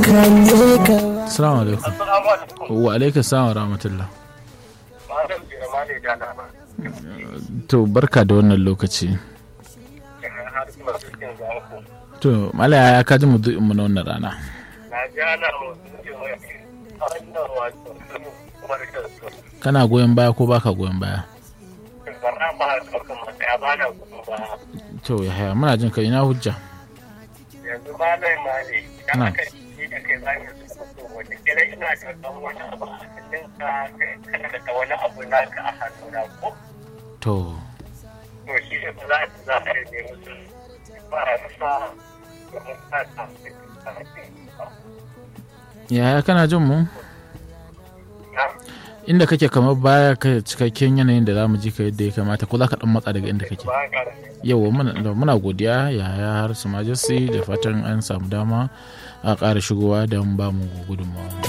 Assalamu alaikum. Wa alaikum salam wa rahmatullah. To barka da wannan lokaci. To malaya ya kaji mu mu na wannan rana. Kana goyon baya ko baka goyon baya? To ya haya muna jin ka ina hujja. yanzu ba zai ma ne Na. idan aka yi da kai za ka so wata kira ina karɓar wani abu a hannun ka kana da wani abu naka a hannuna ko To to shi ne ba za a za a rage musu ba a sa domin sa ta yaya kana jin mu? Inda kake kamar baya ka cikakken yanayin da za mu ji ka yadda ya kamata ko za ka dan matsa daga inda kake. ba ka Yau muna muna godiya yaya har su majesty da fatan an samu dama a ƙara shigowa don ba mu gudunmawa.